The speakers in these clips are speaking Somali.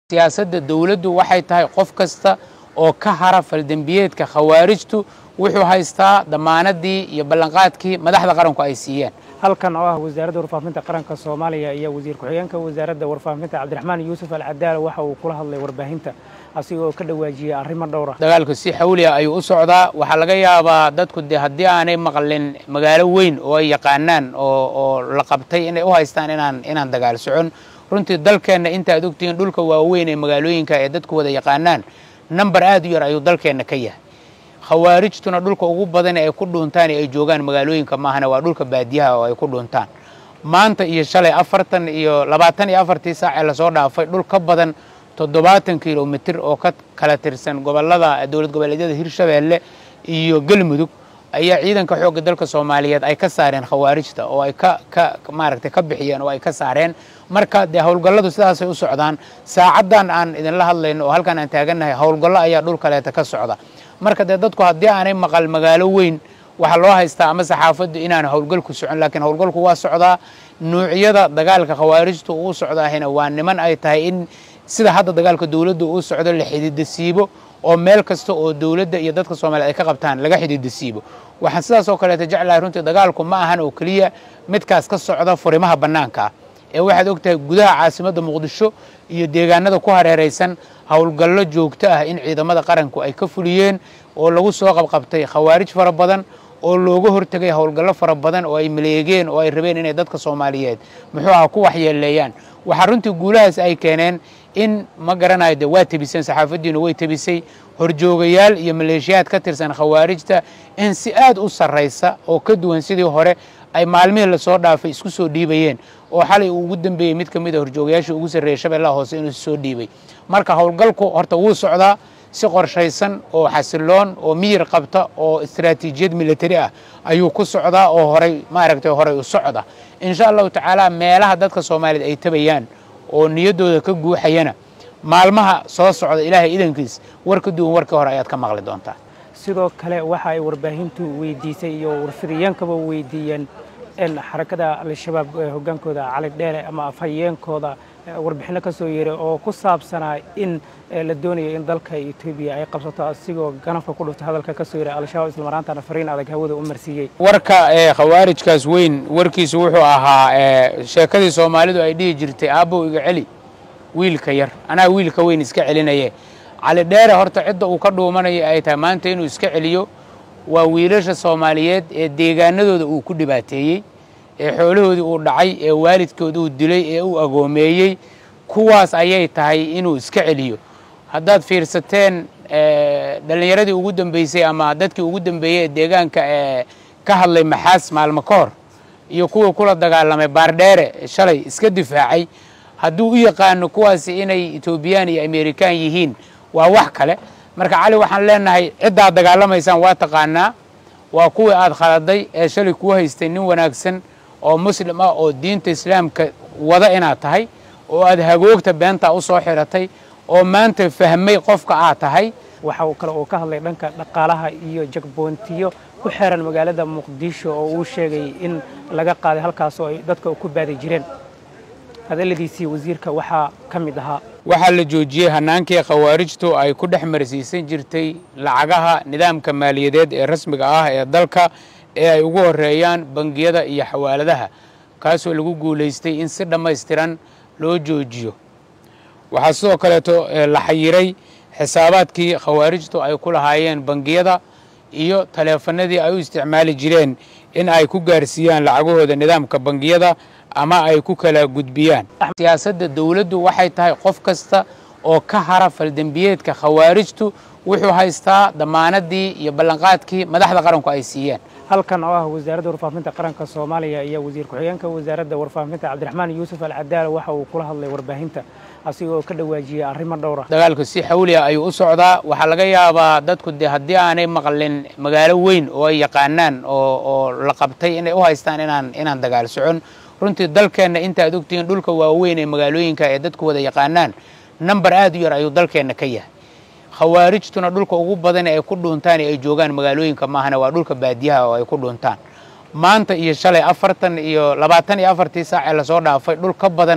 siyaasadda dowladdu waxay tahay qof kasta oo ka hara faldembiyeedka khawaarijtu wuxuu haystaa damaanadii iyo ballanqaadkii madaxda qaranku ay siiyeen halkan oo ah wasaaradda warfaafinta qaranka soomaaliya iyo wasiir ku-xigeenka wasaaradda warfaafinta cabdiraxmaan yuusuf alcadaala waxa uu kula hadlay warbaahinta asigoo ka dhawaajiyey arrimo dhowra dagaalku si xawliya ayuu u socdaa waxaa laga yaabaa dadku de haddii aanay maqlin magaalo weyn oo ay yaqaanaan oo oo la qabtay inay u haystaan inaan inaan dagaal socon runtii dalkeenna inta ad ogtihiin dhulka waaweyn ee magaalooyinka ee dadku wada yaqaanaan namber aad u yar ayuu dalkeenna ka yahay khawaarijtuna dhulka ugu badan ee ay ku dhuuntaan ee ay joogaan magaalooyinka maahana waa dhulka baadiyaha oo ay ku dhuuntaan maanta iyo shalay afartan iyo labaatan iyo afartii saac ee lasoo dhaafay dhul ka badan toddobaatan kilomitir oo ka kala tirsan gobolada dowlad goboleedyada hirshabeelle iyo galmudug ayaa ciidanka xoogga dalka soomaaliyeed ay ka saareen khawaarijta oo ay ka ka maaragtay ka bixiyeen oo ay ka saareen marka dee howlgalladu sidaasay u socdaan saacaddan aan idinla hadlayno oo halkan aan taagannahay howlgallo ayaa dhul kaleeta ka socda marka dee dadku haddii aanay maqal magaalo weyn waxaa loo haystaa ama saxaafaddu inaan howlgalku socon laakiin howlgalku waa socdaa nuucyada dagaalka khawaarijtu uu socdaahina waa niman ay tahay in sida hadda dagaalka dowladda uu socdo la xididasiibo oo meel kasta oo dowladda iyo dadka soomaliyeed ay ka qabtaan laga xididasiibo waxaan sidaas oo kaleeta jeclahay runtii dagaalku ma ahan oo keliya midkaas ka socda furimaha bannaanka ah ee waxaad og tahay gudaha caasimadda muqdisho iyo deegaanada ku hareeraysan howlgallo joogto ah in ciidamada qaranku ay ka fuliyeen oo lagu soo qabqabtay khawaarij fara badan oo looga hortegay howlgallo fara badan oo ay maleegeen oo ay rabeen inay dadka soomaaliyeed muxuu aha ku waxyeeleeyaan waxaa runtii guulahaas ay keeneen in ma garanayo de waa tebiseen saxaafaddiinu way tebisay horjoogayaal iyo maleeshiyaad ka tirsan khawaarijta in si aad u sarraysa oo ka duwan sidii hore ay maalmihii lasoo dhaafay isku soo dhiibayeen oo xalay uu ugu dambeeyey mid ka mid a horjoogayaashii ugu sarreeyey shabeellaha hoose inuu soo dhiibay marka howlgalku horta wuu socdaa si qorshaysan oo xasiloon oo miyir qabta oo istaraatiijiyad militari ah ayuu ku socdaa oo horay maaragtay horay u socda insha allahu tacaala meelaha dadka soomaaliyeed ay tabayaan oo niyaddooda ka guuxayana maalmaha soo socda ilaahay idankiis war ka duwan warkii hore ayaad ka maqli doontaa sidoo kale waxa ay warbaahintu weydiisay iyo warfidiyeenkaba weydiiyeen in xarakada al-shabaab hoggaankooda cali dheere ama afhayeenkooda warbixinno ka soo yeeray oo ku saabsanaa in la doonayo in dalka etoobiya ay qabsato asigoo ganafka ku dhuftay hadalka ka soo yeeray al-shabaab islamaraantana fariin adag hawada u marsiiyey warka ee khawaarijkaas weyn warkiisu wuxuu ahaa sheekadii soomaalidu ay dhihi jirtay aabbow iga celi wiilka yar anaa wiilka weyn iska celinaye cali dheere horta cidda uu ka dhuumanaya ay tahay maanta inuu iska celiyo waa wiilasha soomaaliyeed ee deegaanadooda uu ku dhibaateeyey ee xoolahoodii uu dhacay ee waalidkood uu dilay ee uu agoomeeyey kuwaas ayay tahay inuu iska celiyo haddaad fiirsateen dhallinyaradii ugu dambeysay ama dadkii ugu dambeeyey ee deegaanka ee ka hadlay maxaas maalmo ka hor iyo kuwii kula dagaalamay baardheere shalay iska difaacay hadduu u yaqaano kuwaasi inay etoobiyaan iyo amerikaan yihiin waa wax kale marka cali waxaan leenahay ciddaad dagaalamaysaan waa taqaanaa waa kuwii aad khaladay ee shalay kuu haystay nin wanaagsan oo muslim ah oo diinta islaamka wada inaad tahay oo aad hagoogta beentaa u soo xiratay oo maanta fahmay qofka aad tahay waxa kale uu ka hadlay dhanka dhaqaalaha iyo jagboontiyo ku xeeran magaalada muqdisho oo uu sheegay in laga qaaday halkaas oo ay dadka ku baadi jireen hadalladiisii wasiirka waxaa ka mid ahaa waxaa la joojiyey hannaankii khawaarijtu ay ku dhex marsiisan jirtay lacagaha nidaamka maaliyadeed ee rasmiga ah ee dalka ee ay ugu horeeyaan bangiyada iyo xawaaladaha kaasoo lagu guulaystay in si dhammaystiran loo joojiyo waxaa sidoo kaleeto la xayiray xisaabaadkii khawaarijtu ay ku lahaayeen bangiyada iyo taleefanadii ay u isticmaali jireen in ay ku gaarsiiyaan lacagahooda nidaamka bangiyada ama ay ku kala gudbiyaan siyaasadda dowladdu waxay tahay qof kasta oo ka hara faldembiyeedka khawaarijtu wuxuu haystaa damaanadii iyo ballanqaadkii madaxda qaranku ay siiyeen halkan oo ah wasaaradda warfaafinta qaranka soomaaliya iyo wasiir ku-xigeenka wasaaradda warfaafinta cabdiraxmaan yuusuf alcadaala waxa uu kula hadlay warbaahinta asigoo ka dhawaajiyey arrimo dhowra dagaalku si xawliya ayuu u socdaa waxaa laga yaabaa dadku de haddii aanay maqlin magaalo weyn oo ay yaqaanaan oo oo la qabtay inay u haystaan inaan inaan dagaal socon runtii dalkeenna inta ad ogtihiin dhulka waaweyn ee magaalooyinka ee dadku wada yaqaanaan namber aad u yar ayuu dalkeenna ka yahay khawaarijtuna dhulka ugu badan ee ay ku dhuuntaan ee ay joogaan magaalooyinka maahana waa dhulka baadiyaha oo ay ku dhuuntaan maanta iyo shalay afartan iyo labaatan iyo afartii saac ee lasoo dhaafay dhul ka badan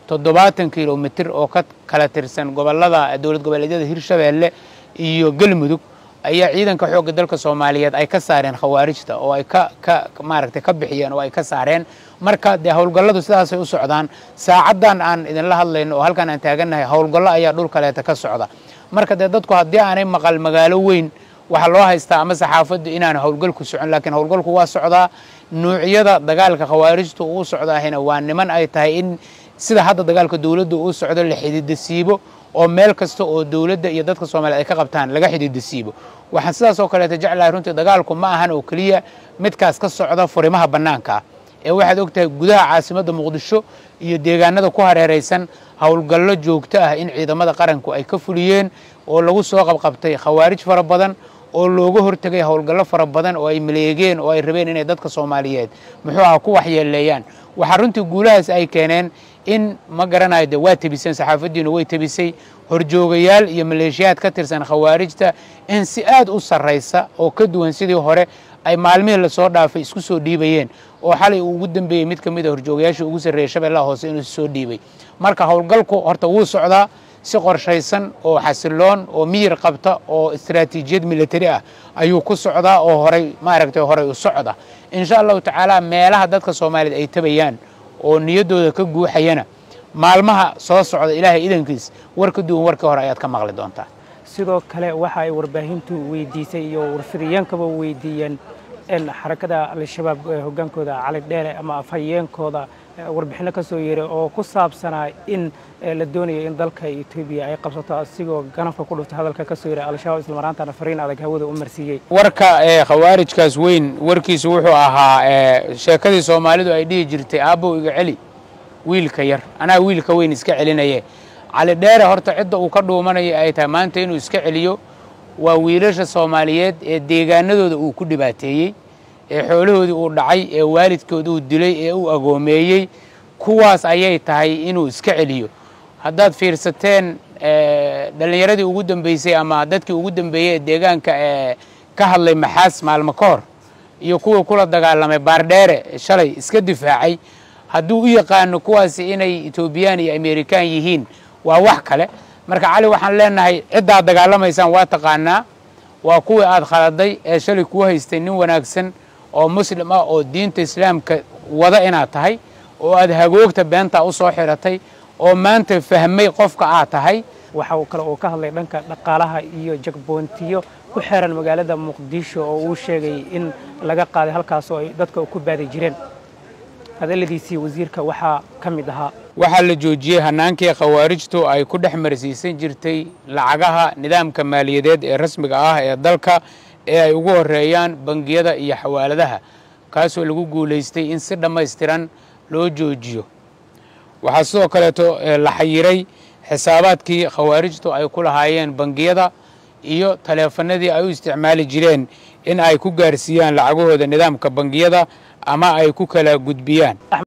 toddobaatan kilomitir oo ka kala tirsan gobolada dowlad goboleedyada hirshabeelle iyo galmudug ayaa ciidanka xoogga dalka soomaaliyeed ay ka saareen khawaarijta oo ay ka ka maaragtay ka bixiyeen oo ay ka saareen marka dee howlgalladu sidaasay u socdaan saacaddan aan idinla hadlayno oo halkan aan taagannahay howlgallo ayaa dhul kaleeta ka socda marka dee dadku haddii aanay maqal magaalo weyn waxaa loo haystaa ama saxaafaddu inaan howlgalku socon laakiin howlgalku waa socdaa nuucyada dagaalka khawaarijtu uu socdaahina waa niman ay tahay in sida hadda dagaalka dowladda uu socdo la xididasiibo oo meel kasta oo dowladda iyo dadka soomaliyeed ay ka qabtaan laga xididasiibo waxaan sidaas oo kaleeta jeclahay runtii dagaalku ma ahan oo keliya midkaas ka socda furimaha bannaanka ah ee waxaad og tahay gudaha caasimadda muqdisho iyo deegaanada ku hareeraysan howlgallo joogto ah in ciidamada qaranku ay ka fuliyeen oo lagu soo qabqabtay khawaarij fara badan oo looga hortegay howlgallo fara badan oo ay maleegeen oo ay rabeen inay dadka soomaaliyeed muxuu aha ku waxyeeleeyaan waxaa runtii guulahaas ay keeneen in ma garanayo de waa tebiseen saxaafaddiinu way tebisay horjoogayaal iyo maleeshiyaad ka tirsan khawaarijta in si aad u sarraysa oo ka duwan sidii hore ay maalmihii lasoo dhaafay isku soo dhiibayeen oo xalay uu ugu dambeeyey mid ka mid a horjoogayaashii ugu sarreeyey shabeellaha hoose inuu soo dhiibay marka howlgalku horta wuu socdaa si qorshaysan oo xasiloon oo miyir qabta oo istaraatiijiyad militari ah ayuu ku socdaa oo horay maaragtay horay u socda insha allahu tacaala meelaha dadka soomaaliyeed ay tabayaan oo niyaddooda ka guuxayana maalmaha soo socda ilaahay idankiis war ka duwan warkii hore ayaad ka maqli doontaa sidoo kale waxa ay warbaahintu weydiisay iyo warfidiyeenkaba weydiiyeen in xarakada al-shabaab hoggaankooda cali dheere ama afhayeenkooda warbixinno ka soo yeeray oo ku saabsanaa in la doonayo in dalka etoobiya ay qabsato asigoo ganafka ku dhuftay hadalka ka soo yeeray al-shabaab islamaraantana fariin adag hawada u marsiiyey warka ee khawaarijkaas weyn warkiisu wuxuu ahaa sheekadii soomaalidu ay dhihi jirtay aabbow iga celi wiilka yar anaa wiilka weyn iska celinaye cali dheere horta cidda uu ka dhuumanaya ay tahay maanta inuu iska celiyo waa wiilasha soomaaliyeed ee deegaanadooda uu ku dhibaateeyey ee xoolahoodii uu dhacay ee waalidkood uu dilay ee uu agoomeeyey kuwaas ayay tahay inuu iska celiyo haddaad fiirsateen dhallinyaradii ugu dambeysay ama dadkii ugu dambeeyey ee deegaanka ee ka hadlay maxaas maalmo ka hor iyo kuwii kula dagaalamay baardheere shalay iska difaacay hadduu u yaqaano kuwaasi inay etoobiyaan iyo amerikaan yihiin waa wax kale marka cali waxaan leenahay ciddaad dagaalamaysaan waa taqaanaa waa kuwii aad khaladay ee shalay kuu haystay nin wanaagsan oo muslim ah oo diinta islaamka wada inaad tahay oo aad hagoogta beentaa u soo xiratay oo maanta fahmay qofka aad tahay waxa kale uu ka hadlay dhanka dhaqaalaha iyo jagboontiyo ku xeeran magaalada muqdisho oo uu sheegay in laga qaaday halkaas oo ay dadka ku baadi jireen hadalladiisii wasiirka waxaa ka mid ahaa waxaa la joojiyey hannaankii khawaarijtu ay ku dhex marsiisan jirtay lacagaha nidaamka maaliyadeed ee rasmiga ah ee dalka ee ay ugu horeeyaan bangiyada iyo xawaaladaha kaasoo lagu guulaystay in si dhammaystiran loo joojiyo waxaa sidoo kaleeto la xayiray xisaabaadkii khawaarijtu ay ku lahaayeen bangiyada iyo taleefanadii ay u isticmaali jireen in ay ku gaarsiiyaan lacagahooda nidaamka bangiyada ama ay ku kala gudbiyaan